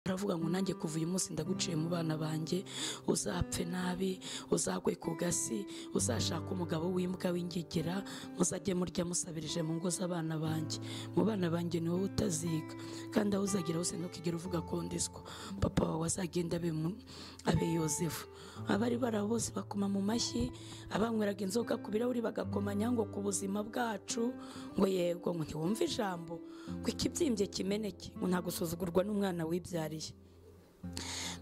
aravuga ngo nanjye kuva uyu munsi ndaguciye mu bana banjye uzapfe nabi uzagwe ku gasi uzashaka umugabo w'imbwa w'ingigira muzajye murya musabirije mu ngo z'abana banjye mu bana banjye ni wowe utaziga kandi aho uzagira hose ntukigere uvuga ko ndiswa papa wawe azagenda abe mu- abe yozefu abari barabo bose bakoma mu mashyi abanyweraga inzoga ku birahuri bagakomanya ngo ku buzima bwacu ngo yego ngo ntiwumve ijambo ngo ikibyimbye kimeneke ngo nta gusuzugurwa n'umwana wibyariye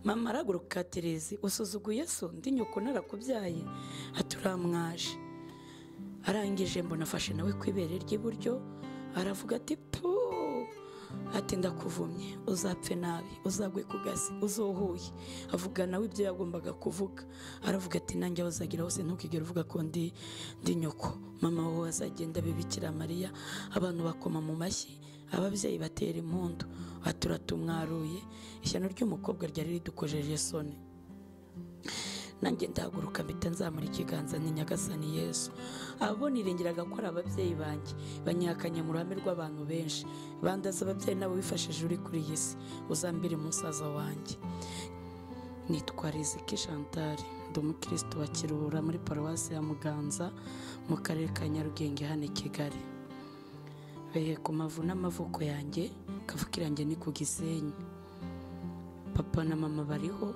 mama arahaguruka terezi usuzuguye so ndi nyoko narakubyaye ati uramwaje arangije mbona afashe nawe ku ibere ry'iburyo aravuga ati pu ati ndakuvumye uzapfe nabi uzagwe ku gasi uzuhuye avuga nawe ibyo yagombaga kuvuga aravuga ati nanjye aho uzagira hose ntukigere uvuga ko ndi ndi nyoko mama wowe azagenda bibikira mariya abantu bakoma mu mashyi ababyeyi batera impundu ati uratumwaruye ishyano ry'umukobwa ryari ridukojeje soni nanjye ndahaguruka mpita nzamura ikiganza ni nyagasani yesu abo niringiraga ko ari ababyeyi banjye banyihakanye mu ruhame rw'abantu benshi bandaza ababyeyi nabo bifashije uri kuri iyi si uzambire umusaza wanjye nitwa riziki chantal ndi umukirisitu wa kiruhura muri paruwasi ya muganza mu karere ka nyarugenge hano i kigali behe ku mavu n'amavuko yanjye kavuga yanjye ni ku gisenyi papa na mama bariho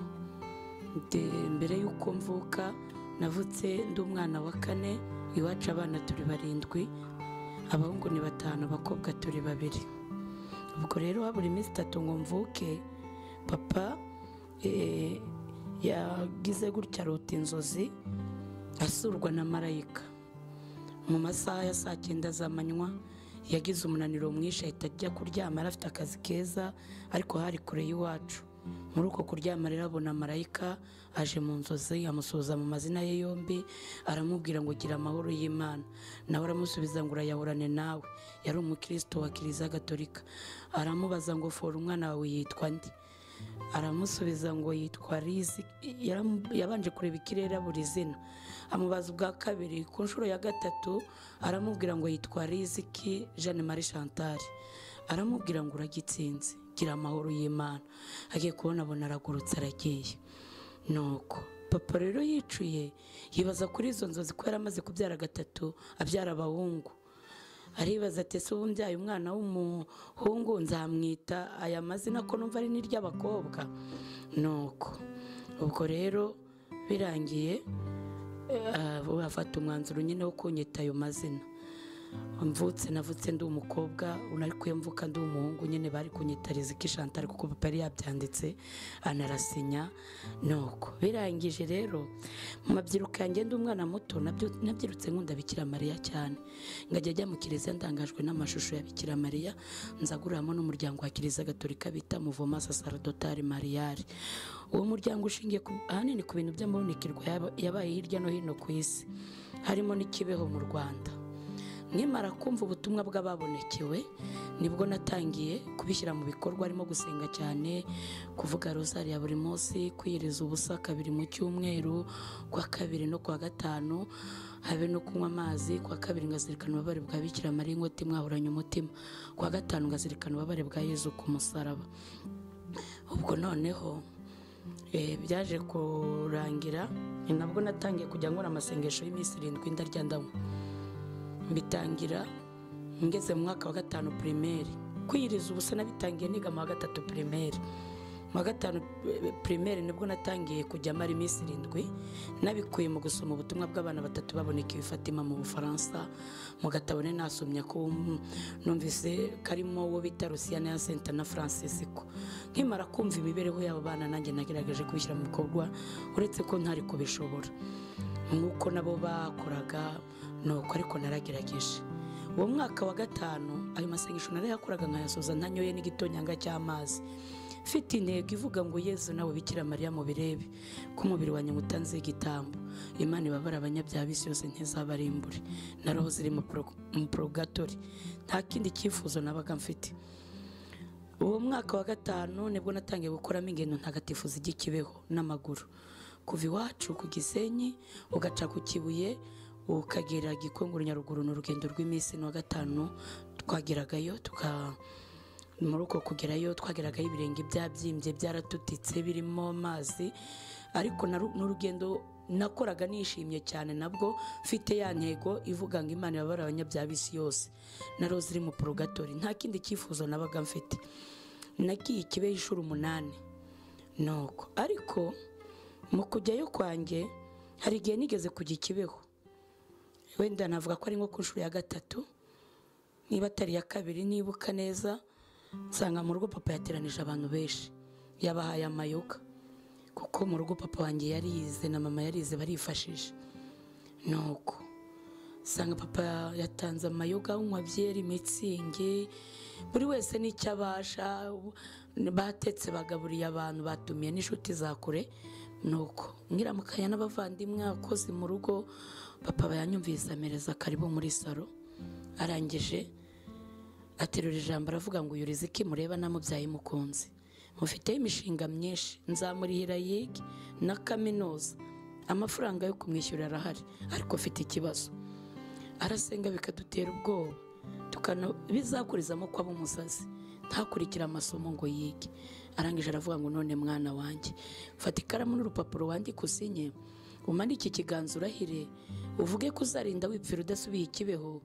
De- mbere y'uko mvuka navutse ndi umwana wa kane iwacu abana turi barindwi abahungu ni batanu abakobwa turi babiri ubwo rero habura iminsi itatu ngo mvuke papa eh, yagize gutya arota inzozi asurwa na marayika mu masaha ya saa cyenda z'amanywa yagize umunaniro mwinshi ahita ajya kuryama yari afite akazi keza ariko hari kure y'iwacu muri uko kuryama rero abona marayika aje mu nzozi amusuhuza mu mazina ye yombi aramubwira ngo gira amahoro y'imana nawe aramusubiza ngo urayahorane nawe yari umukristo wa kiliziya gatolika aramubaza ngo fora umwana wawe yitwa nde aramusubiza ngo yitwa rizi yaram- yabanje kureba ikirere buri zina amubaza ubwa kabiri ku nshuro ya gatatu aramubwira ngo yitwa riziki jeanne marie chantal aramubwira ngo uragitsinze gira amahoro y'imana agiye kubona abona aragurutse aragiye nuko papa rero yicuye yibaza kuri izo nzozi ko yari amaze kubyara gatatu abyara abahungu aribaza ati ese ubu mbyaye umwana w'umuhungu nzamwita aya mazina ko numva ari n'iry'abakobwa nuko ubwo rero birangiye eh, bafata umwanzuro nyine wo kunyita ayo mazina mvutse navutse ndi umukobwa ariko iyo mvuka ndi umuhungu nyine bari kunyita riziki chantal kuko papa yari yabyanditse anarasinya nuko birangije rero mu mabyiruka yanjye ndi umwana muto nabyo- nabyirutse nkunda bikira mariya cyane ngajya ajya mu kiliziya ndangajwe n'amashusho ya bikira mariya nzaguriramo n'umuryango wa kiliziya gatolika bita muvoma sasaradotari mariyari uwo muryango ushingiye ku- ahanini ku bintu by'amabonekerwa yaba- yabaye hirya no hino ku isi harimo n'ikibeho mu rwanda nkimara kumva ubutumwa bw'ababonekewe nibwo natangiye kubishyira mu bikorwa harimo gusenga cyane kuvuga rozari ya buri munsi kwiyiriza ubusa kabiri mu cyumweru kwa kabiri no kwa gatanu habe no kunywa amazi kwa kabiri ngazirikana ububabare bwa bikira mariya inkoti mwahoranye umutima kwa gatanu ngazirikana ububabare bwa yezu ku musaraba ubwo noneho eh, byaje kurangira ni nabwo natangiye kujya nkora amasengesho y'iminsi irindwi ndarya ndanywa mbitangira ngeze mu mwaka wa gatanu pirimeri kwiyiriza ubusa nabitangiye niga mu wa gatatu pirimeri mu wa gatanu eh, pirimeri nibwo natangiye kujya mara iminsi irindwi nabikuye mu gusoma ubutumwa bw'abana batatu babonekewe fatima mu bufaransa mu gatabo ne nasomye ko mm, numvise karimo uwo bita rusiyana ya senta na francisco nkimara kumva imibereho y'abo bana nanjye nagerageje kubishyira mu bikorwa uretse ko ntari kubishobora nk'uko nabo bakoraga nuko ariko naragerageje uwo mwaka wa gatanu ayo masengesho narayakoraga nkayasoza ntanyoye n'igitonyanga cy'amazi mfite intego ivuga ngo yezu nawe bikira mariya mu birebe ko umubiri wanjye ngutanze igitambo imana ibabara abanyabyaha b'isi yose ntizabarimbure na roho ziri mu pro- mu porogatori nta kindi cyifuzo nabaga mfite uwo mwaka wa gatanu nibwo natangiye gukoramo ingendo ntagatifu zijya ikibeho n'amaguru kuva iwacu ku gisenyi ugaca ku kibuye ukagera gikongoro nyaruguru ni urugendo rw'iminsi ni uwa gatanu twageragayo tuka muri uko kugerayo twageragaho ibirenge byabyimbye byaratutitse birimo amazi ariko naru- n'urugendo nakoraga nishimye cyane nabwo mfite ya ntego ivuga ngo imana ibabara abanyabyaha b'isi yose na rose iri mu porogatori nta kindi cyifuzo nabaga mfite nagiye ikibeho inshuro umunani nuko ariko mu kujyayo kwanjye hari igihe nigeze kujya ikibeho wenda navuga ko ari nko ku nshuro ya gatatu niba atari iya kabiri nibuka neza nsanga mu rugo papa yateranije abantu benshi yabahaye amayoga kuko mu rugo papa wanjye yarize na mama yarize barifashisha nuko usanga papa yatanze amayoga unywa byeri mitsingi buri wese n'icyo abasha batetse bagaburiye abantu batumiye n'inshuti za kure nuko nyiramukanya n'abavandimwe abakozi mu rugo papa bayanyumvise amereza karibu muri salo arangije aterura ijambo aravuga ngo uyu riziki mureba namubyaye mukunzi mufiteho imishinga myinshi nzamurihira yige na kaminuza amafaranga yo kumwishyura arahari ariko afite ikibazo arasenga bikadutera ubwoba tukana bizakurizamo ko aba umusazi ntakurikire amasomo ngo yige arangije aravuga ngo none mwana wanjye fata ikaramu n'urupapuro wandika usinye umanike ikiganza urahire uvuge ko uzarinda wipfira udasubiye ikibeho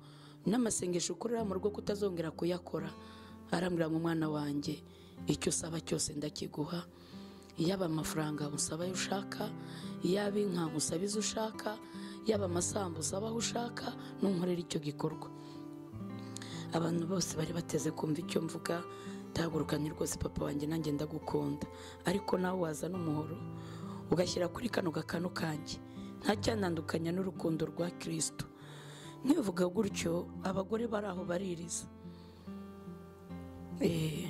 n'amasengesho ukorera mu rugo kutazongera kuyakora arambwira ngo mwana wanjye icyo usaba cyose ndakiguha yaba amafaranga usaba ayo ushaka yaba inka usaba izo ushaka yaba amasambu usaba aho ushaka n'unkorera icyo gikorwa abantu bose bari bateze kumva icyo mvuga ndahagurukanye rwose papa wanjye nanjye ndagukunda ariko nawe wazana umuhoro ugashyira kuri kano gakanu kanjye ntacyantandukanya n'urukundo rwa kirisitu nkivuga gutyo abagore bari aho baririza Eh,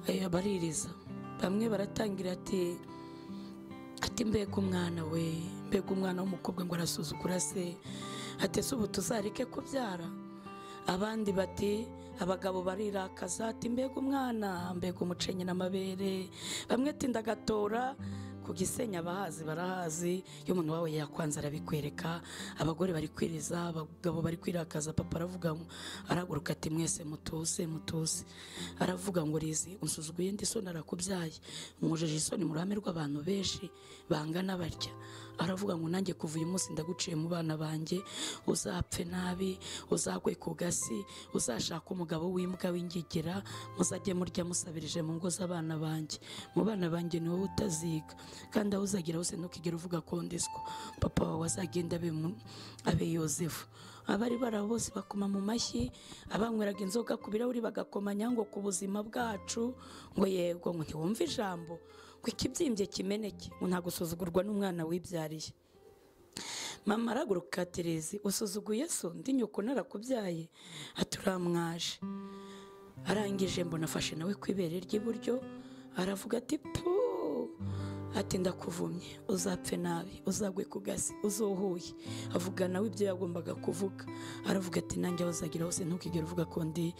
eh, baririza bamwe baratangira ati ati mbega umwana we mbega umwana w'umukobwa ngo arasuzugura se ati ese ubu tuzareke kubyara abandi bati abagabo barirakaza ati mbega umwana mbega umucenyi n'amabere bamwe ati ndagatora ku gisenyi abahazi barahazi iyo umuntu wawe yakwanze arabikwereka abagore bari kwiriza abagabo bari kwirakaza papa aravuga ngo arahaguruka ati mwese mutuze mutuze aravuga ngo rizi unsuzuguye ndi soni arakubyaye mwujije isoni mu ruhame rw'abantu benshi bangana barya aravuga ngo nanjye kuva uyu munsi ndaguciye mu bana banjye uzapfe nabi uzagwe ku gasi uzashaka umugabo w'imbwa w'ingigira muzajye murya musabirije mu ngo z'abana banjye mu bana banjye ni wowe utaziga kandi aho uzagira hose ntukigere uvuga ko ndiswa papa wawe azagenda abe mu- abe yozefu abari bari aho bose bakoma mu mashyi abanyweraga inzoga ku birahuri bagakomanya ngo ku buzima bwacu ngo yego ngo ntiwumve ijambo ngo ikibyimbye kimeneke ngo nta gusuzugurwa n'umwana wibyariye mama arahaguruka terezi usuzuguye so ndi nyoko narakubyaye aturamwaje arangije mbona afashe nawe ku ibere ry'iburyo aravuga ati pu ati ndakuvumye uzapfe nabi uzagwe ku gasi uzuhuye avuga nawe ibyo yagombaga kuvuga aravuga ati nanjye aho uzagira hose ntukigere uvuga ko ndi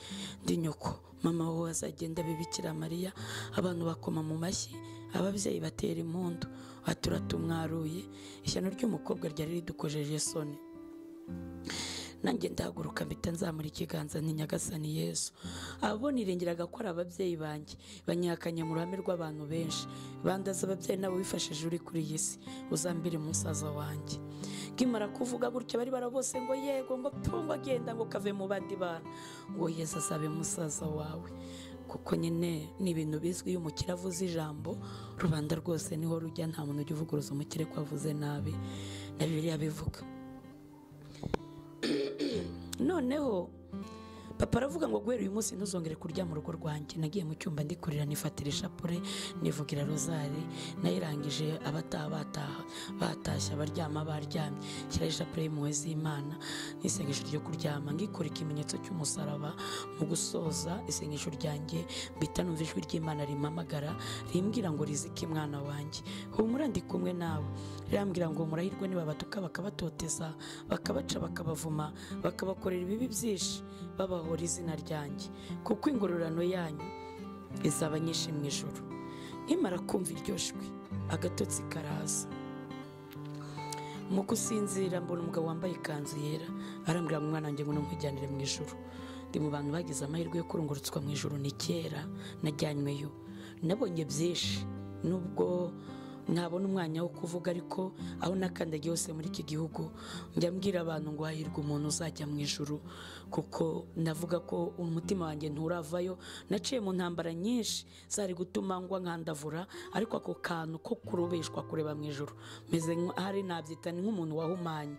ndi nyoko mama wowe azagenda bibikira mariya abantu bakoma mu mashyi ababyeyi batera impundu aturatumwaruye ishyano ry'umukobwa ryari ridukojeje isoni nanjye ndahaguruka mpita nzamura ikiganza nti nyagasani yesu abo niringiraga ko ari ababyeyi banjye banyihakanye mu ruhame rw'abantu benshi bandaza ababyeyi nabo bifashije uri kuri iyi si uzambire umusaza wanjye kimara kuvuga gutya bari bara bose ngo yego ngo tungo agenda ngo kave mu bandi bana ngo yesu asabe musaza wawe kuko nyine ni ibintu bizwi iyo umukire avuze ijambo rubanda rwose niho rujya nta muntu ujya uvuguruza umukire ko avuze nabi na bibiriya bivuga noneho papa aravuga ngo guhera uyu munsi ntuzongere kurya mu rugo rwanjye nagiye mu cyumba ndikurira nifatira ishapure nivugira rozari nayirangije abataha bataha batashye abaryama baryamye shyiraho ishapure y'impuhwe z'imana n'isengesho ryo kuryama ngikora ikimenyetso cy'umusaraba mu gusoza isengesho ryanjye mbita numva ijwi ry'imana rimpamagara rimbwira ngo rizike mwana wanjye humura ndi kumwe nawe rirambwira ngo murahirwe nibabatuka bakabatoteza bakabaca bakabavuma bakabakorera ibibi byinshi babahora izina ryanjye kuko ingororano yanyu izaba nyinshi mu ijoro nkimara kumva iryo jwi agatotsi karaza mu gusinzira mbona umugabo wambaye ikanzu yera arambwira ngo mwana wanjye ngo ntumujyanire mu ijoro ndi mu bantu bagize amahirwe yo kurungurutswa mu ijoro ni kera najyanyweyo nabonye byinshi nubwo ntabona umwanya wo kuvuga ariko aho nakandagiye hose muri iki gihugu njya mbwira abantu ngo hahirwa umuntu uzajya mu ijuru kuko navuga ko umutima wanjye nturavayo naciye mu ntambara nyinshi zari gutuma ngwa nkandavura ariko ako kantu ko kurubeshwa kureba mu ijuru meze nk'ahari nabyita ni nk'umuntu wahumanye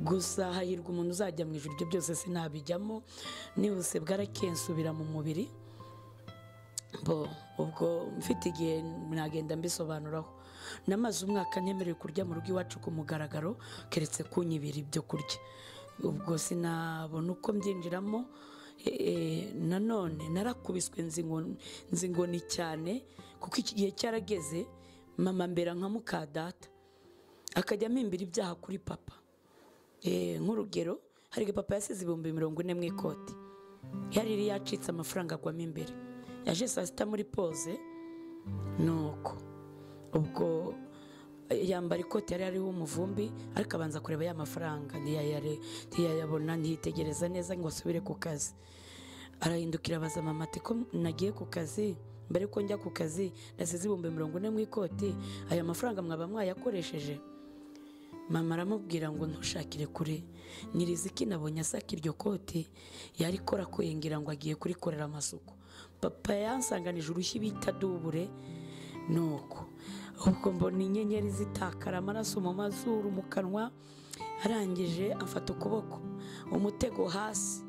gusa hahirwa umuntu uzajya mu ijuru ibyo byose sinabijyamo nihuse bwarakensubira mu mubiri bo ubwo mfite igihe nagenda mbisobanuraho namaze umwaka ntemerewe kurya mu rugo iwacu ku mugaragaro keretse kunyibira ibyo kurya ubwo sinabona uko mbyinjiramo nanone narakubiswe nzi ngoni cyane kuko iki gihe cyarageze mama mbera nka mukadata akajya ampimbira ibyaha kuri papa nk'urugero hari papa yasize ibihumbi mirongo ine mu ikoti yariri yacitse amafaranga agwamo imbere yaje saa sita muri poze nuko ubwo yambara ikoti yari ariho umuvumbi ariko abanza kureba ya mafaranga ntiyayabona ntiyitegereza neza ngo asubire ku kazi arahindukira abaza mama ati ko nagiye ku kazi mbere ko njya ku kazi nasize ibihumbi mirongo ine mu ikoti aya mafaranga mwaba mwayakoresheje mama aramubwira ngo ntushakire kure nyiriziki nabonye asaka iryo koti yari ikora kuyingira ngo agiye kurikorera amasuku papa yansanganije urushyi bita dubure nuko ubwo mbona inyenyeri zitakara amaraso mu mazuru mu kanwa arangije afata ukuboko umutego hasi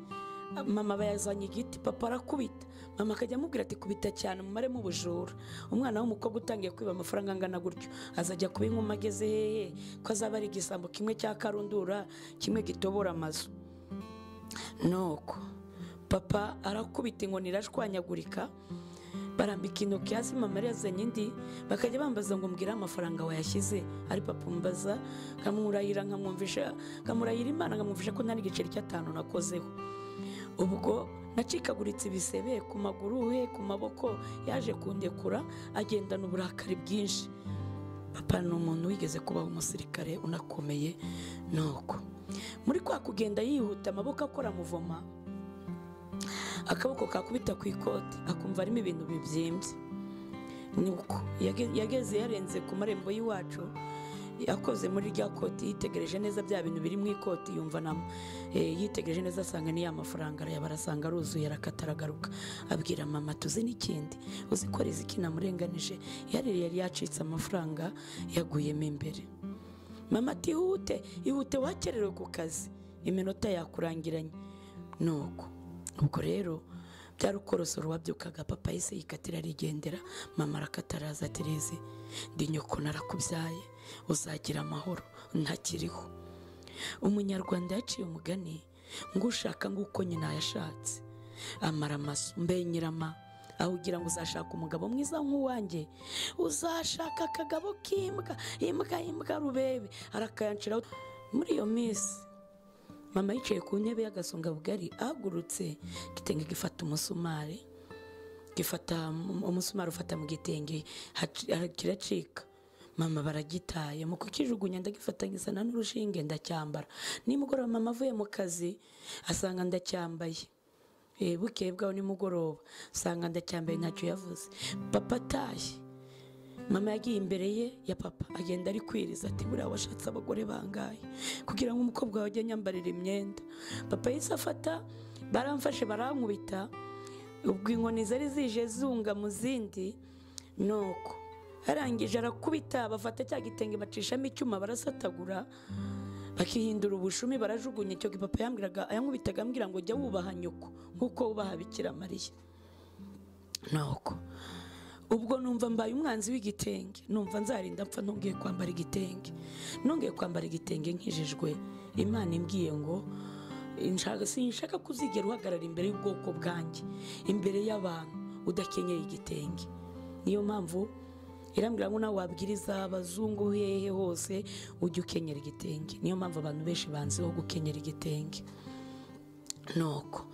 mama bayazanye igiti papa arakubita mama akajya amubwira ati kubita cyane mumaremo ubujura umwana w'umukobwa utangiye kwiba amafaranga angana gutyo azajya kuba inkuma ageze hehe ko azaba ari igisambo kimwe cya karundura kimwe gitobora amazu nuko papa arakubita inkoni irashwanyagurika barambika intoki hasi mama yazanye indi bakajya bambaza ngo mbwire amafaranga wayashyize ari papa umbaza nkamurayira nkamwumvisha nkamurayira imana nkamwumvisha ko nta n'igiceri cy'atanu nakozeho ubwo nacikaguritse ibisebe ku maguru he ku maboko yaje kundekura agendana uburakari bwinshi papa ni umuntu wigeze kubaho umusirikare unakomeye nuko muri kwa kugenda yihuta amaboko akora muvoma akaboko kakubita ku ikoti akumva harimo ibintu bibyimbye nuko yageze yarenze ku marembo y'iwacu akoze muri rya koti yitegereje neza bya bintu biri mu ikoti yumva na yitegereje neza asanga niya mafaranga arayabara asanga aruzuye arakata aragaruka abwira mama tuzi n'ikindi uzi ko riziki namurenganije yari yari yacitse amafaranga yaguyemo imbere mama ati ihute ihute wakererewe ku kazi iminota yakurangiranye nuko ubwo rero byari ukorosoro wabyukaga papa yise yikatira arigendera mama arakata araza ati reze ndi nyoko narakubyaye uzagira amahoro ntakiriho umunyarwanda yaciye umugani ngo ushaka nguko nyina yashatse amara amaso mbe nyirama aho ugira ngo uzashaka umugabo mwiza nk'uwanjye uzashaka akagabo k'imbwa imbwa imbwa rubebe arakayanciraho muri iyo minsi mama yicaye ku ntebe y'agasongabugari ahagurutse igitenge gifata umusumari gifata umusumari ufata mu gitenge kiracika mama baragitaye mu kukijugunya ndagifatanyizana n'urushinge ndacyambara nimugoroba mama avuye mu kazi asanga ndacyambaye bukeye bwaho nimugoroba asanga ndacyambaye ntacyo yavuze papa atashye mama yagiye imbere ye ya papa agenda ari kwiriza ati buriya washatse abagore bangaye kugira ngo umukobwa wawe ajye anyambarira imyenda papa yise afata baramfashe barankubita ubwo inkoni zari zije zunga mu zindi nuko arangije arakubita bafata cya gitenge bacishamo icyuma barasatagura bakihindura ubushumi barajugunya icyo papa yambwiraga ayankubitaga ambwira ngo jya wubaha nyoko nk'uko wubaha bikira mariya nuko ubwo numva mbaye umwanzi w'igitenge numva nzarinda mpfa ntubwiye kwambara igitenge ntubwiye kwambara igitenge nkijijwe imana imbwiye ngo sinshaka kuzigera uhagarara imbere y'ubwoko bwanjye imbere y'abantu udakenyeye igitenge niyo mpamvu irambwira ngo nawe wabwiriza abazungu hehe hose ujye ukenyera igitenge niyo mpamvu abantu benshi banziho gukenyera igitenge nuko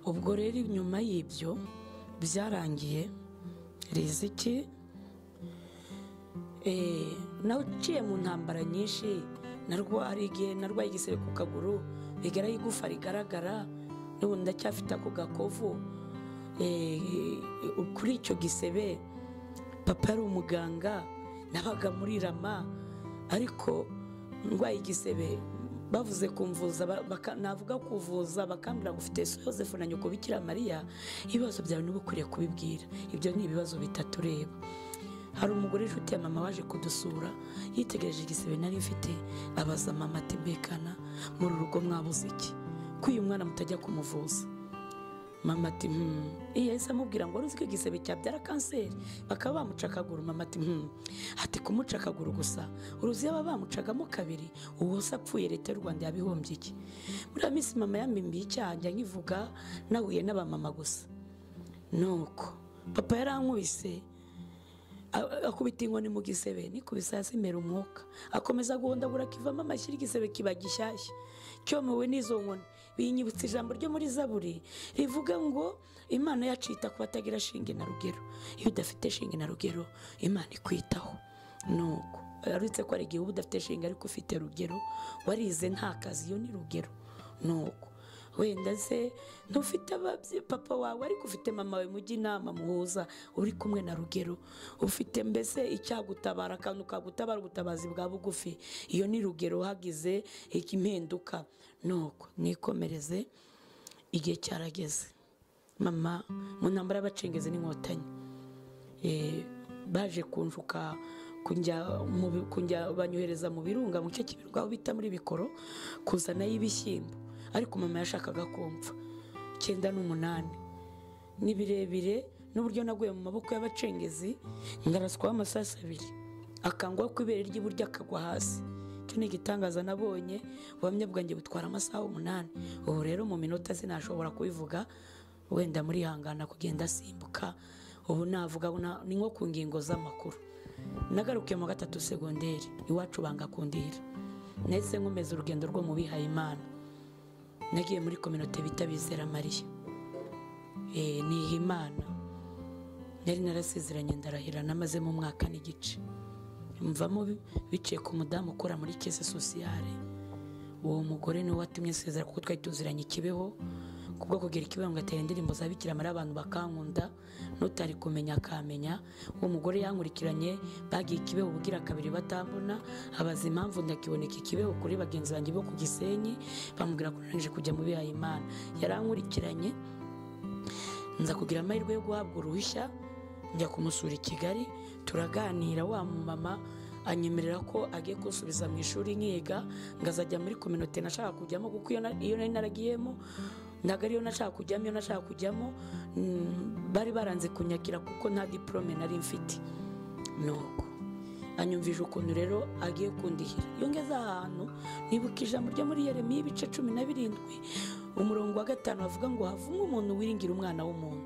ubwo rero nyuma y'ibyo byarangiye riziki naciye mu ntambara nyinshi narwaye igihe narwaye igisebe ku kaguru rigara y'igufa rigaragara n'ubu ndacyafite ako gakovu eh, kuri icyo gisebe papa yari umuganga nabaga muri rama ariko ndwaye igisebe bavuze kumvuza ba- baka- navuga kuvuza bakambwira ngo ufite Yesu Yosefu na nyoko bikira mariya ibibazo byawe niba ukwiriye kubibwira ibyo ni ibibazo bitatureba hari umugore inshuti ya mama waje kudusura yitegereje igisebe nari mfite abaza mama ati mbekana muri urugo mwabuze iki ko uyu mwana mutajya kumuvuza mama ati hmm iyo yahise amubwira ngo wari uzi ko igisebe cyabyara kanseri bakaba bamuca akaguru mama ati hmm ati kumuca akaguru gusa uruzi yaba bamucagamo kabiri uwo se apfuye leta y'u rwanda yabihombye iki muri iyo minsi mama yamimbiye icyaha njya nkivuga nahuye n'abamama gusa nuko papa yarankubise a- akubita inkoni mu gisebe nikubise hasi imera umwuka akomeza guhondagura kivamo amashyira igisebe kiba gishyashya cyomewe n'izo nkoni binyibutsa ijambo ryo muri zaburi rivuga ngo imana yacu yita ku batagira shinge na rugero iyo udafite shinge na rugero imana ikwitaho nuko arutse ko ari igihe uba udafite shinge ariko ufite rugero warize nta kazi iyo ni rugero nuko wenda se ntufite ababye papa wawe ariko ufite mama wawe mujye inama muhuza uri kumwe na rugero ufite mbese icyagutabara akantu kagutabara ubutabazi bwa bugufi iyo ni rugero hagize ikimpinduka nuko nikomereze igihe cyarageze mama mu ntambara y'abacengezi n'inkotanyi Eh, baje kunshuka kunjya mu bi- kunjya banyohereza mu birunga mu gice cy'ibirwa aho bita muri bikoro kuzanayo ibishyimbo ariko mama yashakaga kumva icyenda n'umunani ni birebire n'uburyo naguye mu maboko y'abacengezi ngaraswaho amasasu abiri akangwaho ku ibere ry'iburyo akagwa hasi icyo ni igitangaza nabonye ubuhamya bwanjye butwara amasaha umunani ubu rero mu minota sinashobora kubivuga wenda murihangana kugenda asimbuka ubu navuga na- ni nko ku ngingo z'amakuru nagarukiye mu gatatu segonderi iwacu banga kundira nahise nkomeza urugendo rwo mu bihaye imana nagiye muri kominote bita bizera mariya Eh, niha imana nari narasezeranye ndarahira namazemo umwaka n'igice mvamo bi- biciye ku mudamu ukora muri kese sosiyale uwo mugore niwe watumye sezera kuko twari tuziranye ikibeho kubwo kugira ikibeho ngo atere indirimbo za Bikira Mariya abantu bakankunda n'utari kumenya akamenya uwo mugore yankurikiranye bagiye ikibeho ubugira kabiri batambona abaza impamvu ndakiboneka ikibeho kuri bagenzi banjye bo ku gisenyi bamubwira ko narangije kujya mu bihaye imana yarankurikiranye nza kugira amahirwe yo guhabwa uruhushya njya kumusura i kigali turaganira wa mumama anyemerera ko agiye kunsubiza mu ishuri nkiga ngazajya muri kominote nashaka kujyamo kuko iyo na- iyo nari naragiyemo ntabwo ariyo nashaka kujyamo iyo nashaka kujyamo mm, bari baranze kunyakira kuko nta diporome nari mfite nuko anyumvije ukuntu rero agiye kundihira iyo ngeze ahantu nibuka ijambo ryo muri yeremiya ibice cumi na birindwi umurongo wa gatanu bavuga ngo havumwe umuntu wiringira umwana w'umuntu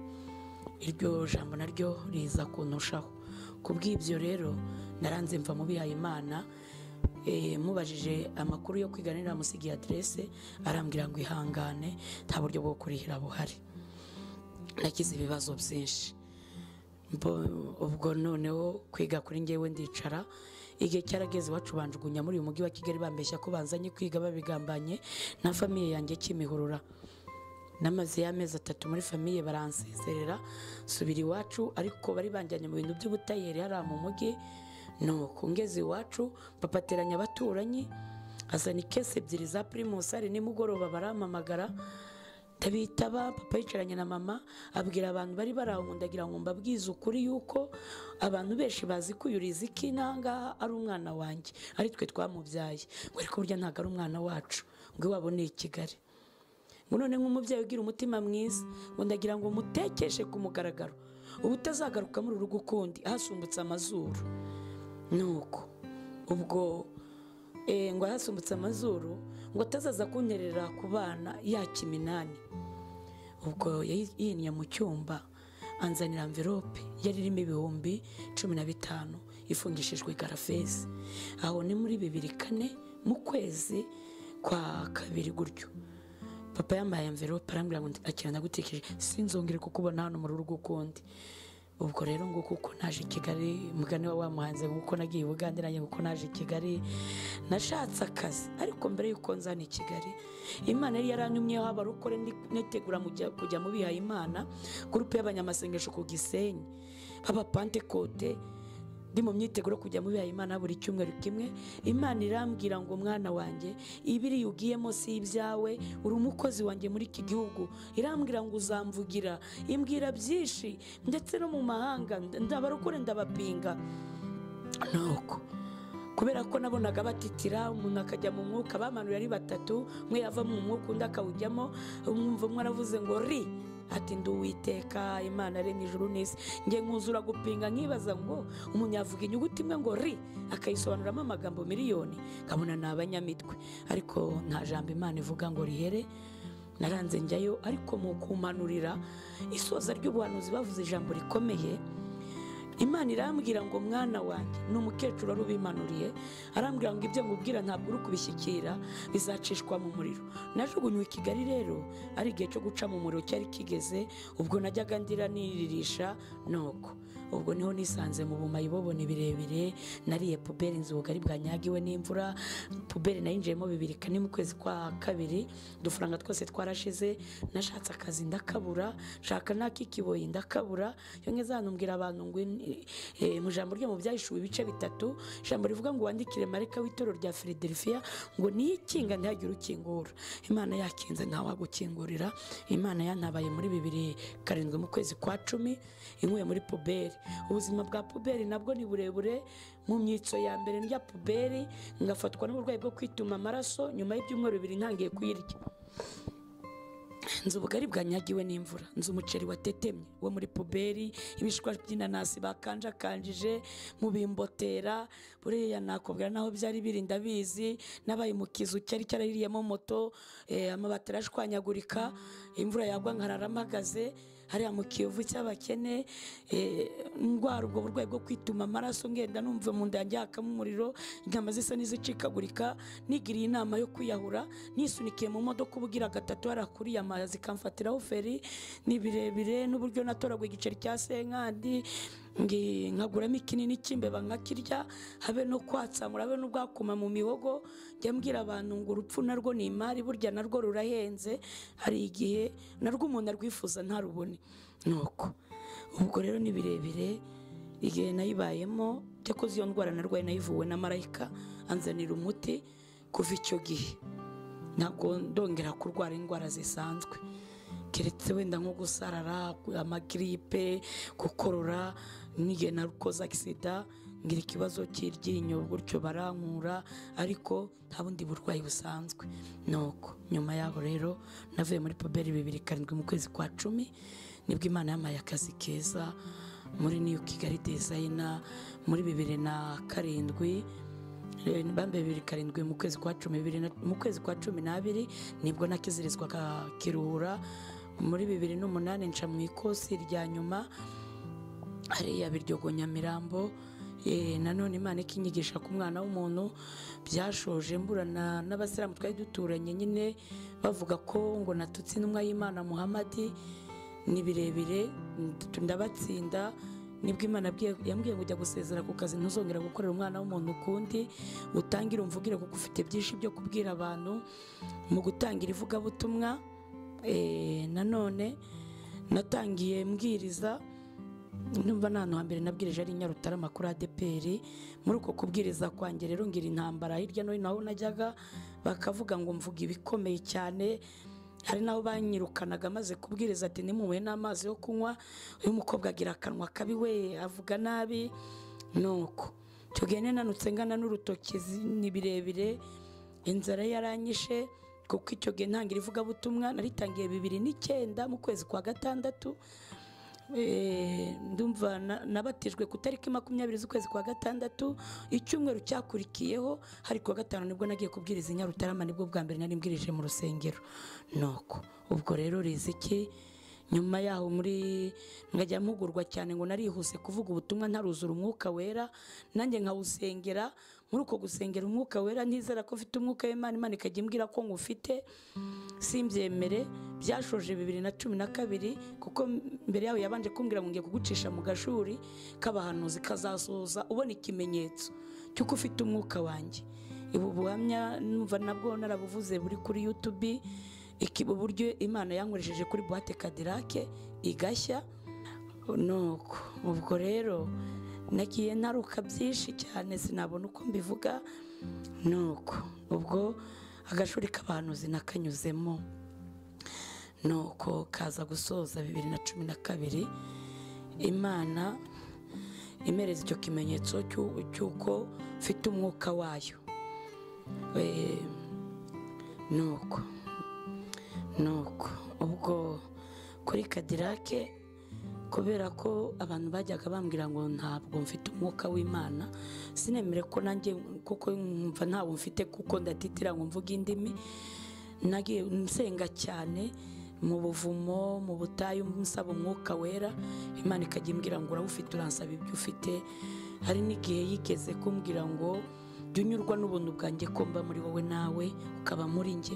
iryo jambo naryo riza kunushaho ku bw'ibyo rero naranze mva mu bihaye imana Eh, mubajije amakuru yo kwiga nari namusigiye aderese arambwira ngo ihangane nta buryo bwo kurihira buhari nagize ibibazo byinshi Mbo- ubwo noneho kwiga kuri ngewe ndicara igihe cyarageze iwacu banjugunya muri uyu mujyi wa kigali bambeshya ko banzanye kwiga babigambanye na famiye yanjye kimihurura namaze y'amezi atatu muri famiye baransezerera subira iwacu ariko bari banjyanye mu bintu by'ubutayeri hariya mu mujyi nuko ngeze iwacu papa ateranya abaturanyi azana ikesi ebyiri za pirimusi hari nimugoroba barampamagara ndabitaba papa yicaranye na mama abwira abantu bari bari aho ndagira ngo mbabwize ukuri yuko abantu benshi bazi ko uyu riziki nangaha ari umwana wanjye ari twe twamubyaye ngo ariko burya ntabwo ari umwana wacu ngo iwabo ni i kigali ngo none nk'umubyeyi ugira umutima mwiza ngo ndagira ngo mutekeshe ku mugaragaro uba utazagaruka muri urugo ukundi ahasumbutse amazuru nuko ubwo eh, ngo ahasumbutse amazuru ngo atazaza kunyerera ku bana yaka iminani ubwo yayi- yinye mu cyumba anzanira amverope yari irimo ibihumbi cumi na bitanu ifungishijwe garafesi aho ni muri bibiri kane mu kwezi kwa kabiri gutyo papa yambaye amverope arambwira ngo akira ndagutekereje sinzongere kukubona hano mu rugo ukundi ubwo rero nguko uko naje i kigali mugani wa wamuhanze nguko nagiye i bugande nanjye nguko naje i kigali nashatse akazi ariko mbere y'uko nzana i kigali imana yari yaranyumyeho abarokore nitegura mujya- kujya mu bihaye imana gurupe y'abanyamasengesho ku gisenyi b'abapantekote ndi mu myiteguro yo kujya mu bihaye imana buri cyumweru kimwe imana irambwira ngo mwana wanjye ibiri ugiyemo si ibyawe uri umukozi wanjye muri iki gihugu irambwira ngo uzamvugira imbwira byinshi ndetse no mu mahanga ndabarokore ndabapinga nuko kubera ko nabonaga batitira umuntu akajya mu mwuka bamanura ari batatu umwe yava mu mwuka undi akawujyamo umwumva umwe aravuze ngo ri ati ndi uwiteka imana aremye ijuru n'isi nge nkuzura gupinga nkibaza ngo umuntu yavuga inyuguti imwe ngo ri akayisobanuramo amagambo miliyoni nkabona ni abanyamitwe ariko nta jambo imana ivuga ngo rihere naranze njyayo ariko mu kumanurira isoza ry'ubuhanuzi bavuze ijambo rikomeye imana irambwira ngo mwana wanjye ni umukecuru wari ubimanuriye arambwira ngo ibyo nkubwira ntabwo uri kubishyikira bizacishwa mu muriro najugunywe i kigali rero ari igihe cyo guca mu muriro cyari kigeze ubwo najyaga ndira niririsha nuko ubwo niho nisanze mu bumayiboboni birebire nariye puberi inzu ubugari bwanyagiwe n'imvura puberi nayinjiyemo bibiri kane mu kwezi kwa kabiri udufaranga twose twarashize nashatse akazi ndakabura nshaka n'ak'ikiboyi ndakabura iyo ngeze hano mbwira abantu ngo in- eh, mu ijambo ryo mu byahishuwe ibice bitatu ijambo rivuga ngo wandikire mareka w'itorero rya filadelifiya ngo niyikinga ntihagire ukingura imana yakinze ntawagukingurira imana yantabaye muri bibiri karindwi mu kwezi kwa cumi inkuye muri puberi ubuzima bwa puberi nabwo ni burebure mu myitso ya mbere ndya puberi ngafatwa n'uburwayi bwo kwituma amaraso nyuma y'ibyumweru bibiri ntangiye kuyirya nzi ubugari bwanyagiwe n'imvura nzi umuceri watetemye wo muri puberi ibishwa by'inanasi bakanjakanjije mubimbotera buriya nakubwira naho byari biri ndabizi nabaye mu kizu cyari cyarariyemo moto eh, amabati arashwanyagurika imvura yagwa nkarara mpagaze hariya mu kiyovu cy'abakene eh, ndwara ubwo burwayi bwo kwituma amaraso ngenda numva mu nda yanjye hakamo umuriro inyama zisa n'izicikagurika nigiriye inama yo kwiyahura nisunikiye mu modoka ubugira gatatu harakuriye amazi zikamfatiraho feri ni birebire n'uburyo natoraguye igiceri cya senkandi ngi- nkaguramo ikinini cy'imbeba nkakirya habe no kwatsamura habe n'ubwakuma mu mihogo njya mbwira abantu ngo urupfu narwo ni imari burya narwo rurahenze hari igihe narwo umuntu arwifuza ntarubone nuko ubwo rero ni birebire igihe nayibayemo cyakoze iyo ndwara narwaye nayivuwe na marayika anzanira umuti kuva icyo gihe ntabwo ndongera kurwara indwara zisanzwe keretse wenda nko gusarara amagiripe gukorora n'igihe narukoze agisida ngira ikibazo cy'iryinyo gutyo barankura ariko nta bundi burwayi busanzwe nuko nyuma yaho rero navuye muri puberi bibiri karindwi mu kwezi kwa cumi nibwo imana yamaye akazi keza muri niyu kigali dezayina muri bibiri na karindwi bambaye bibiri karindwi mu kwezi kwa cumi bibiri na- mu kwezi kwa cumi n'abiri nibwo nakizirizwaga kiruhura muri bibiri n'umunani nca mu ikosi rya nyuma hariya biryogo nyamirambo Eh, nanone imana ikinyigisha ku mwana w'umuntu byashoje mburana n'abasilamu twari duturanye nyine bavuga ko ngo natutse intumwa y'imana muhamadi ni birebire nd- ndabatsinda nibwo imana yabwiye- yambwiye ngo ujya gusezera ku kazi ntuzongera gukorera umwana w'umuntu ukundi utangire umvugire kuko ufite byinshi byo kubwira abantu mu gutangira ivugabutumwa eh, nanone natangiye mbwiriza numva nta hantu hambere nabwirije ari i nyarutarama kuri adeperi muri uko kubwiriza kwanjye rero ngira intambara hirya no hino aho najyaga bakavuga ngo mvuga ibikomeye cyane hari n'aho banyirukanaga maze kubwiriza ati nimumuhe n'amazi yo kunywa uyu mukobwa agira akanwa kabi we avuga nabi nuko icyo gihe nanutse ngana n'urutoki zi- ni birebire inzara yaranyishe kuko icyo gihe ntangira ivugabutumwa naritangiye bibiri n'icyenda mu kwezi kwa gatandatu Eh, ndumva na- nabatijwe ku itariki makumyabiri z'ukwezi kwa gatandatu icyumweru cyakurikiyeho hari kuwa gatanu nibwo nagiye kubwiriza i nyarutarama nibwo bwa mbere nari mbwirije mu rusengero nuko ubwo rero riziki nyuma yaho muri nkajya mpugurwa cyane ngo narihuse kuvuga ubutumwa ntaruzura umwuka wera nanjye nkawusengera muri uko gusengera umwuka wera ntizera ko mfite umwuka w'Imana Imana ikajya imbwira ko ngufite simbyemere byashoje bibiri na cumi na kabiri kuko mbere yaho yabanje kumbwira ngo ngiye kugucisha mu gashuri k'abahanuzi kazasoza ubona ikimenyetso cy'uko ufite umwuka wanjye ubu buhamya numva nabwo narabuvuze buri kuri yutubi iki uburyo imana yankoresheje kuri buwate kadirake igashya nuko ubwo rero nagiye ntaruka byinshi cyane sinabona uko mbivuga nuko ubwo agashuri k'abahanuzi nakanyuzemo nuko kaza gusoza bibiri na cumi na kabiri imana imereza icyo kimenyetso cy'u- cy'uko mfite umwuka wayo Eh, nuko nuko ubwo kuri kadirake kubera ko abantu bajyaga bambwira ngo ntabwo mfite umwuka w'imana sinemere ko nanjye kuko nkumva ntabwo mfite kuko ndatitira ngo mvuge indimi nagiye nsenga cyane mu buvumo mu butayu nsaba umwuka wera imana ikajya imbwira ngo urawufite uransaba ibyo ufite hari n'igihe yigeze kumbwira ngo jya unyurwa n'ubuntu bwanjye ko mba muri wowe nawe ukaba muri njye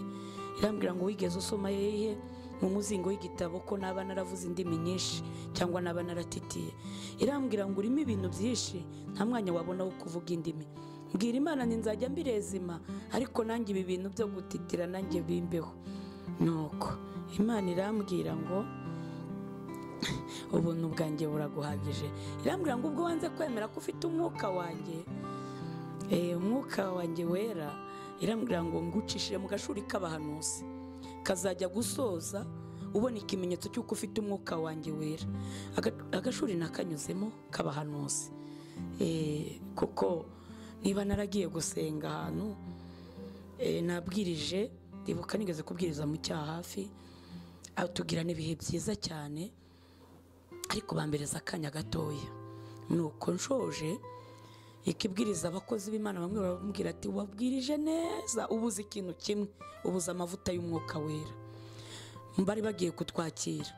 irambwira ngo wigeze usoma yehe mu muzingo w'igitabo ko naba naravuze indimi nyinshi cyangwa naba naratitiye irambwira ngo urimo ibintu byinshi nta mwanya wabona wo kuvuga indimi mbwira imana nti nzajya mbirezima ariko nanjye ibi bintu byo gutitira nanjye bimbeho nuko imana irambwira ngo ubuntu bwanjye buraguhagije irambwira ngo ubwo wanze kwemera ko ufite umwuka wanjye Eh, umwuka wanjye wera irambwira ngo ngucishije mu gashuri k'abahanuzi kazajya gusoza ubona ikimenyetso cy'uko ufite umwuka wanjye wera Aga- agashuri nakanyuzemo k'abahanuzi Eh, kuko niba naragiye gusenga ahantu eh, nabwirije ndibuka nigeze kubwiriza mu cyaha hafi ah, tugira n'ibihe byiza cyane ariko bambereza akanya gatoya nuko nshoje ikibwiriza abakozi b'imana bamwe baramubwira ati wabwirije neza ubuze ikintu kimwe ubuze amavuta y'umwuka wera bari bagiye kutwakira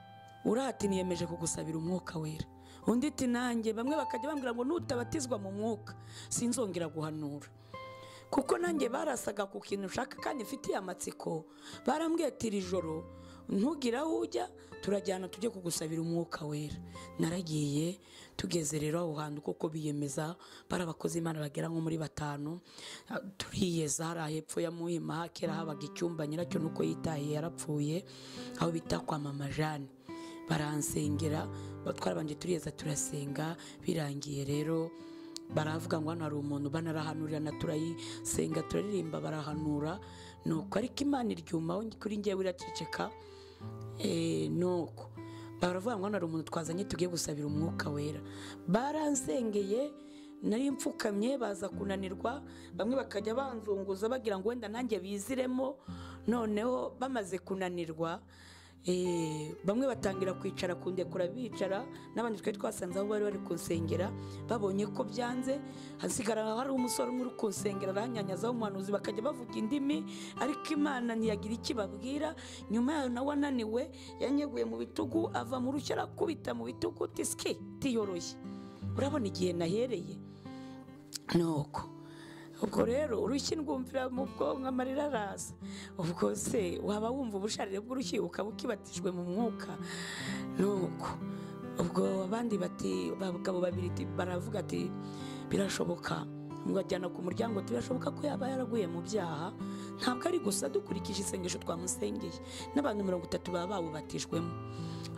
uriya ati niyemeje kugusabira umwuka wera undi ati nanjye bamwe bakajya bambwira ngo nutabatizwa mu mwuka sinzongera guhanura kuko nanjye barasaga ku kintu ushaka kandi mfitiye amatsiko barambwiye ati iri joro ntugire aho ujya turajyana tujye kugusabira umwuka wera naragiye tugeze rero aho hantu kuko biyemeza bari abakozi imana bagera nko muri batanu Ah, turiyeza hariya hepfo ya muhima kera habaga icyumba nyiracyo nuko yitahiye yarapfuye aho bita kwa mama jane baransengera twarabanje turiyeza turasenga birangiye rero baravuga ngo hano hari umuntu banarahanurira na turayisenga turaririmba barahanura nuko ariko imana iryumaho kuri ngewe iraceceka Eh, nuko baravuga ngo hano hari umuntu twazanye tugiye gusabira umwuka wera baransengeye nari mfukamye baza kunanirwa bamwe bakajya banzunguza bagira ngo wenda nanjye biziremo noneho bamaze kunanirwa eh, bamwe batangira kwicara kundekura bicara n'abandi twari twasanze aho bari bari kunsengera babonye ko byanze hasigara hari umusore umwe uri kunsengera aranyanyazaho umuhanuzi bakajya bavuga indimi ariko imana ntiyagira icyo ibabwira nyuma yayo nawe ananiwe yanyeguye mu bitugu ava mu rushya arakubita mu bitugu tiski tiyoroshye urabona igihe nahereye nuko ubwo rero urushyi ndwumvira mu bwonko amarira araza ubwo se waba wumva ubusharire bw'urushyi ukaba ukibatijwe mu mwuka nuko ubwo abandi bati abagabo babiri ti- baravuga ati birashoboka mubajyana ku muryango ati, birashoboka ko yaba yaraguye mu byaha ntabwo ari gusa dukurikije isengesho twamusengeye n'abantu mirongo itatu baba bawubatijwemo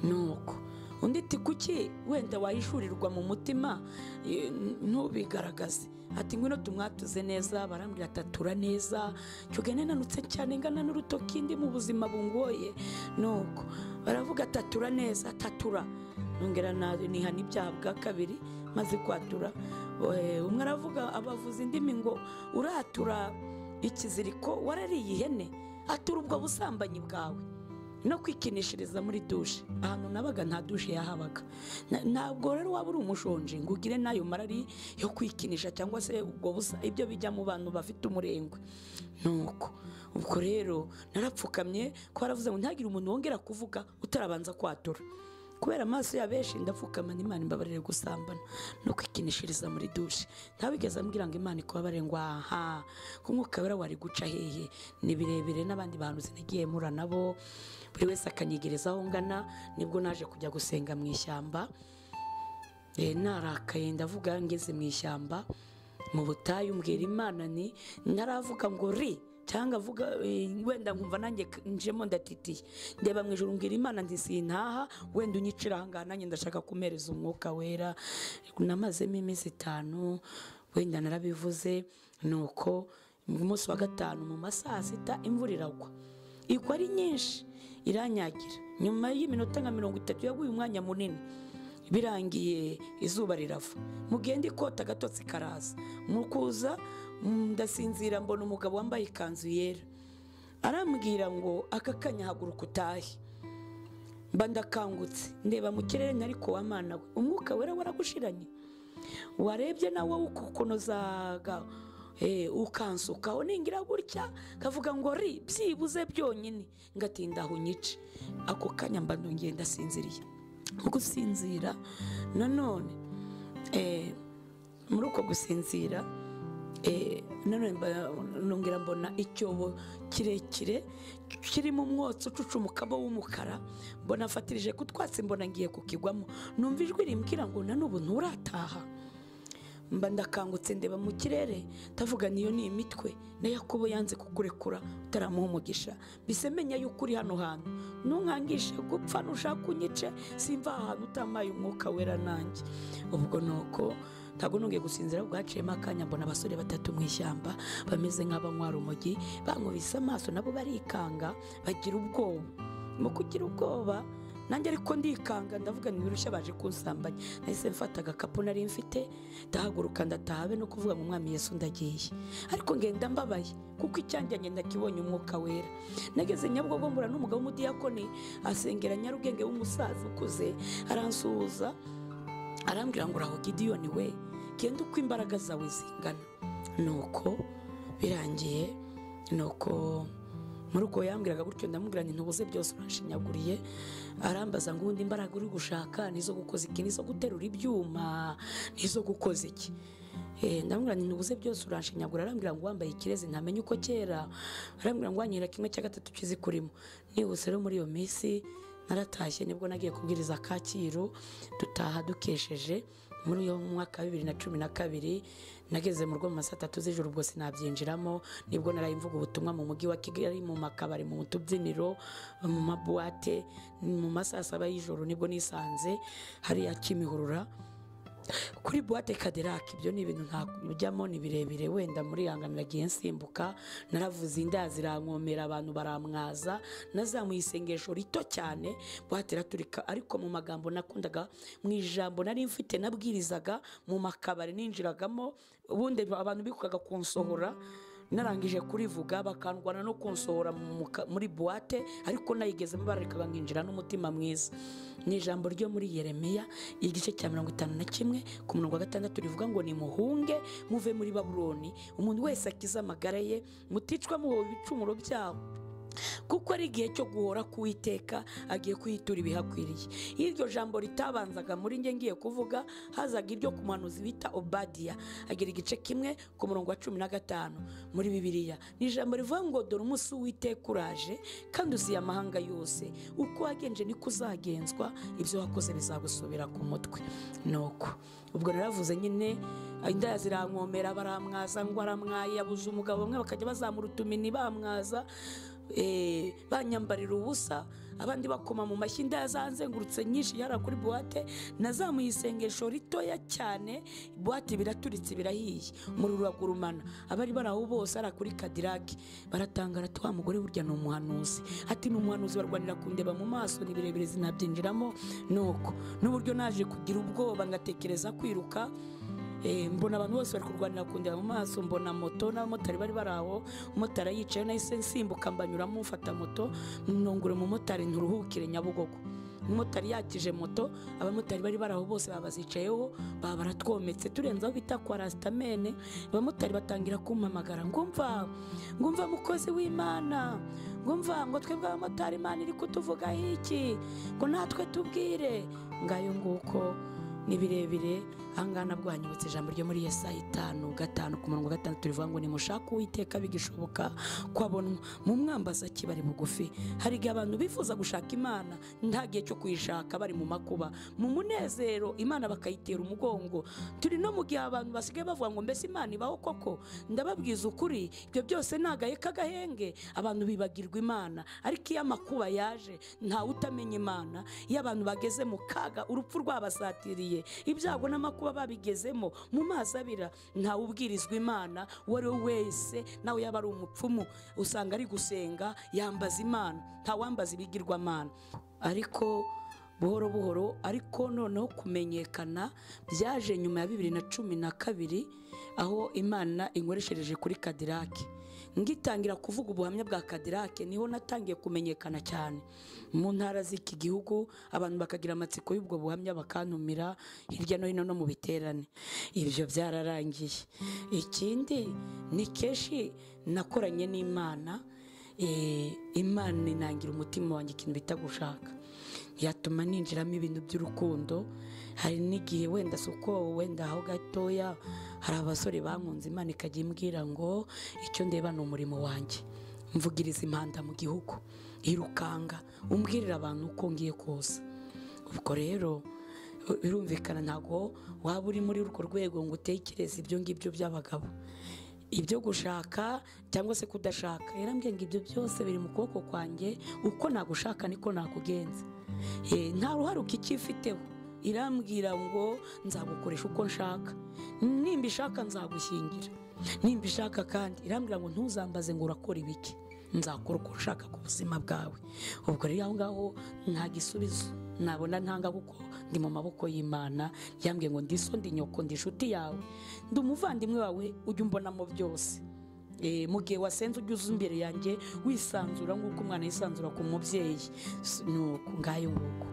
nuko undi ati kuki wenda wahishurirwa mu mutima eh, ntubigaragaze ati ngwino tumwatuze neza barambwira ati atura neza cyuga nananutse cyane ngana n'urutoki ndi mu buzima bungoye nuko baravuga ati atura neza atatura nongera na- nihana ibyaha bwa kabiri maze kwatura Eh, umwe aravuga abavuza indimi ngo uratura ikiziriko warariye ihene atura ubwo busambanyi bwawe no kwikinishiriza muri dushe ahantu nabaga nta dushe yahabaga Na- ntabwo rero waba uri umushonji ngo ugire n'ayo marari yo kwikinisha cyangwa se ubwo busa ibyo bijya mu bantu bafite umurengwe nuko ubwo rero narapfukamye ko baravuze ngo ntihagire umuntu wongera kuvuga utarabanza kwatura kubera amaso ya benshi ndapfukama n'imana imbabarire gusambana no kwikinishiriza muri dushe ntabigeze ambwira ngo imana ikubabare ngo aha ko umwuka wera wari guca hehe ni birebire n'abandi bantu sinagiye mpura nabo buri wese akanyegereza aho ngana nibwo naje kujya gusenga mu ishyamba Eh, narakaye ndavuga ngeze mu ishyamba mu butayu mbwira imana ni ntaravuga ngo ri cyangwa avuga eh, wenda nkumva nanjye k- njemo ndatitiye ndeba mu ijoro mbwira imana nti sintaha wenda unyicira ahangaha nanjye ndashaka kumereza umwuka wera namazemo iminsi itanu wenda narabivuze nuko mu munsi wa gatanu mu ma saa sita imvura iragwa igwa ari nyinshi iranyagira nyuma y'iminota nka mirongo itatu yaguye umwanya munini birangiye izuba rirava mugenda ikota agatotsi karaza mu kuza mm, ndasinzira mbona umugabo wambaye ikanzu yera arambwira ngo aka kanya haguruka utahe mba ndakangutse ndeba mu kirere nari kuwa mana we umwuka wera waragushiranye warebye nawe ukukunozaga eh, ukansukaho ningira gutya kavuga ngo ri byibuze byonyine ngatinda aho unyice ako kanya mba ndongeye ndasinziriye mu gusinzira nanone eh, muri uko gusinzira eh, nanone mba- nongera mbona icyobo kirekire kirimo umwotsi ucucumukamo w'umukara mbona afatirije ku twatsi mbona ngiye kukigwamo numva ijwi rimbwira ngo na n'ubu nturataha mba ndakangutse ndeba mu kirere ndavuga niyo ni imitwe na yakobo yanze kukurekura utaramuha umugisha mbese menya yuko uri hano hantu ntunkangishe gupfa nushaka unyice simva aha hantu utamaye umwuka wera nanjye ubwo nuko ntabwo nongeye gusinzira bwaciyemo akanya mbona abasore batatu mu ishyamba bameze nk'abanywara umugi bankubise amaso nabo barikanga bagira ubwoba mu kugira ubwoba nanjye ariko ndikanga ndavuga ni birushya baje kunsambanya nahise mfata agakapu nari mfite ndahaguruka ndataha be no kuvuga ngo umwami yesu ndagiye ariko ngenda mbabaye kuko icyanjyanye ndakibonye umwuka wera nageze nyabugogo mbura n'umugabo w'umudiyakoni asengera nyarugenge w'umusaza ukuze aransuhuza arambwira ngo uraho gidiyoni we genda uko imbaraga zawe zingana nuko birangiye nuko muri ubwo yambwiraga gutyo ndamubwira nti ntubuze byose uranshinyaguriye arambaza ngo ubundi imbaraga uri gushaka nizo gukoza iki nizo guterura ibyuma nizo gukoza iki Eh, ndamubwira nti ntubuze byose uranshinyagura arambwira ngo wambaye ikirezi ntamenya uko kera arambwira ngo wanyera kimwe cya gatatu cy'izikurimo nihuse rero muri iyo minsi naratashye nibwo nagiye kubwiriza kacyiru dutaha dukesheje muri uyu mwaka wa bibiri na cumi na kabiri nageze mu rugo mu ma saa tatu z'ijoro ubwo sinabyinjiramo nibwo naraye mvuga ubutumwa mu mujyi wa kigali mu makabari mu tubyiniro mu mabuwate mu ma saa saba y'ijoro nibwo nisanze hariya kimihurura kuri buwate kaderake ibyo ni ibintu ntajyamo ni birebire wenda muri yanganira agiye nsimbuka naravuze inda zirankomera abantu baramwaza nazamuye isengesho rito cyane buwate iraturika ariko mu magambo nakundaga mu ijambo nari mfite nabwirizaga mu makabari ninjiragamo ubundi abantu bikukaga kunsohora narangije kurivuga bakandwana no kunsohora mu ka- muri buwate ariko nayigezemo barareka nkinjira n'umutima mwiza ni ijambo ryo muri yeremiya igice cya mirongo itanu na kimwe ku murongo wa gatandatu rivuga ngo nimuhunge muve muri babuloni umuntu wese akize amagara ye muticwa muhoba ibicumuro byabo kuko ari igihe cyo guhora kuwiteka agiye kuyitura ibihakwiriye iyo iryo jambo ritabanzaga muri njye ngiye kuvuga hazaga iryo ku muhanuzi bita obadiya agira igice kimwe ku murongo wa cumi na gatanu muri bibiliya ni ijambo rivuga ngo dore umunsi w'iteka uraje kandi uziye amahanga yose uko wagenje niko uzagenzwa ibyo wakoze bizagusubira ku mutwe nuko ubwo naravuze nyine indaya zirankomera baramwaza ngo aramwaye yabuze umugabo bamwe bakajya bazamura utumini bamwaza eh, banyambarira ubusa abandi bakoma mu mashyi inda yazanzengurutse nyinshi yara kuri buwate nazamuye isengesho ritoya cyane buwate biraturitse birahiye umuriro uragurumana abari bari aho bose ara kuri kadirake baratangara ati wa mugore burya ni umuhanuzi ati ni umuhanuzi barwanira kundeba mu maso ni birebire zinabyinjiramo nuko n'uburyo naje kugira ubwoba ngatekereza kwiruka Eh, mbona abantu bose bari kurwanira kundeba mu maso mbona moto n'abamotari bari bari aho umumotari yicaye nahise nsimbuka mbanyuramo mfata moto nungura umumotari nturuhukire nyabugogo umumotari yakije moto abamotari bari bari aho bose baba bazicayeho baba baratwometse turenzeho bita kwa rasitamene abamotari batangira kumpamagara ngo mva ngo mva mukozi w'imana ngo mva ngo twebwe abamotari imana iri kutuvugaho iki ngo natwe tubwire ngayo nguko ni birebire ahangaha nabwo hanyubutse ijambo ryo muri Yesaya itanu gatanu ku murongo wa gatandatu rivuga ngo nimushake uwiteka bigishoboka ko abonwa mu mwambaza ki bari bugufi hari igihe abantu bifuza gushaka imana nta gihe cyo kuyishaka bari mu makuba mu munezero imana bakayitera umugongo turi no mu gihe abantu basigaye bavuga ngo mbese imana ibaho koko ndababwiza ukuri ibyo byose ni agahe k'agahenge abantu bibagirwa imana ariko iyo amakuba yaje ntawe utamenya imana iyo abantu bageze mu kaga urupfu rwabasatiriye ibyago n'amakuba babigezemo mu mazi abira ntawe ubwirizwa imana uwo ari we wese nawe yaba ari umupfumu usanga ari gusenga yambaza imana ntawambaza ibigirwamana ariko buhoro buhoro ariko noneho kumenyekana byaje nyuma ya bibiri na cumi na kabiri aho imana inkoreshereje kuri kadirake ngitangira kuvuga ubuhamya bwa kadirake niho natangiye kumenyekana cyane mu ntara z'iki gihugu abantu bakagira amatsiko y'ubwo buhamya bakantumira hirya no hino no mu biterane ibyo byararangiye ikindi ni kenshi nakoranye n'imana eh, imana inangira umutima wanjye ikintu bita gushaka yatuma ninjiramo ibintu by'urukundo hari n'igihe wenda si uko wenda aho gatoya hari abasore bankunze imana ikajya imbwira ngo icyo ndeba ni umurimo wanjye mvugiriza impanda mu gihugu irukanga umbwirira abantu uko ngiye kuza ubwo rero birumvikana ntabwo waba uri muri urwo rwego ngo utekereze ibyo ngibyo by'abagabo ibyo gushaka cyangwa se kudashaka yarambwiye ngo ibyo byose biri mu kuboko kwanjye uko nagushaka niko nakugenza Eh, nta ruhare ukikifiteho irambwira ngo nzagukoresha uko nshaka nimba ishaka nzagushyingira nimba ishaka kandi irambwira ngo ntuzambaze ngo urakora ibiki nzakora uko nshaka ku buzima bwawe ubwo rero aho ngaho nta gisubizo nabona ntanga kuko ndi mu maboko y'imana yambwiye ngo ndiso ndi nyoko ndi inshuti yawe ndi umuvandimwe wawe ujya umbonamo byose Eh, mu gihe wasenze ujya uza imbere yanjye wisanzura nk'uko umwana yisanzura ku mubyeyi S- nuko ngayo nguko